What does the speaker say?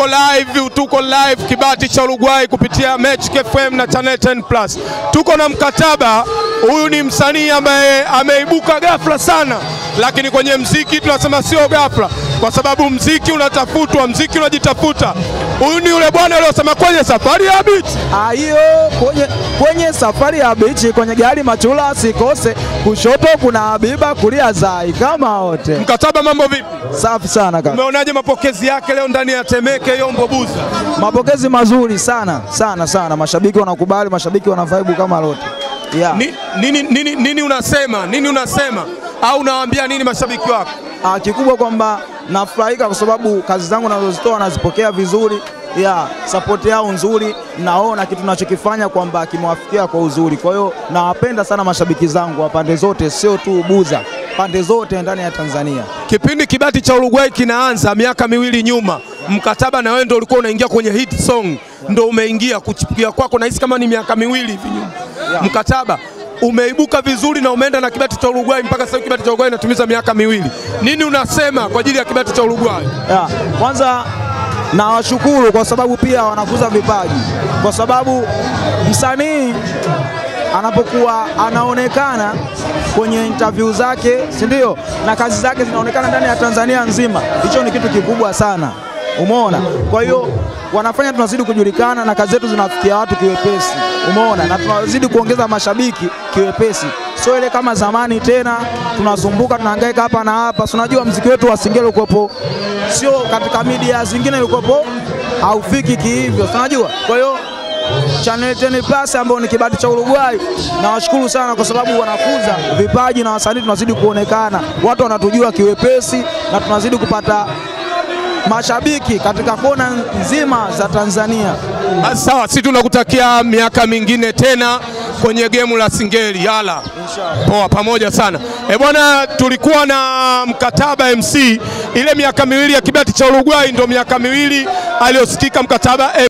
tuko live, tuko live Kibati cha Uruguay kupitia Magic FM na Channel 10 Plus. Tuko na mkataba. Huyu ni msanii ambaye ameibuka ghafla sana, lakini kwenye mziki tunasema sio ghafla, kwa sababu mziki unatafutwa, mziki unajitafuta. Huyu ni yule bwana aliyosema kwenye safari ya beat. Ah, hiyo kwenye, kwenye safari ya bichi kwenye gari machula sikose, kushoto kuna Habiba, kulia Zai kama wote. Mkataba, mambo vipi? Safi sana kaka. Umeonaje mapokezi yake leo ndani ya Temeke Yombo Buza? Mapokezi mazuri sana sana sana, mashabiki wanakubali, mashabiki wana vibe kama lote yeah. Ni, nini, nini, nini unasema nini unasema au unawaambia nini mashabiki wako? Ah, kikubwa kwamba nafurahika kwa sababu kazi zangu nazozitoa nazipokea vizuri ya support yao nzuri, naona kitu nachokifanya kwamba kimewafikia kwa uzuri. Kwa hiyo nawapenda sana mashabiki zangu wa pande zote, sio tu Buza, pande zote ndani ya Tanzania. Kipindi Kibati cha Uruguay kinaanza miaka miwili nyuma, mkataba na wewe ndio ulikuwa unaingia kwenye hit song, ndio umeingia kuchipukia kwako, nahisi kama ni miaka miwili hivi nyuma mkataba umeibuka vizuri na umeenda na Kibati cha Uruguay mpaka sasa. Kibati cha Uruguay inatumiza miaka miwili. Nini unasema kwa ajili ya Kibati cha Uruguay? Ya, kwanza nawashukuru kwa sababu pia wanakuza vipaji, kwa sababu msanii anapokuwa anaonekana kwenye interview zake, si ndio, na kazi zake zinaonekana ndani ya Tanzania nzima, hicho ni kitu kikubwa sana, umeona. Kwa hiyo wanafanya tunazidi kujulikana na kazi zetu zinafikia watu kiwepesi, umeona, na tunazidi kuongeza mashabiki kiwepesi, sio ile kama zamani tena tunazumbuka tunahangaika hapa na hapa. Si unajua mziki wetu wa Singeli ulikuwepo, sio katika media zingine ulikuwepo, haufiki kihivyo, si unajua. Kwa hiyo Channel 10 Plus ambao ni Kibati cha Uruguay, nawashukuru sana kwa sababu wanakuza vipaji na wasanii tunazidi kuonekana, watu wanatujua kiwepesi na tunazidi kupata mashabiki katika kona nzima za Tanzania. Ah, Sawa, sisi tunakutakia miaka mingine tena kwenye gemu la Singeli. Yala, poa, pamoja sana. E bwana, tulikuwa na mkataba MC, ile miaka miwili ya Kibati cha Uruguay ndio miaka miwili aliyosikika mkataba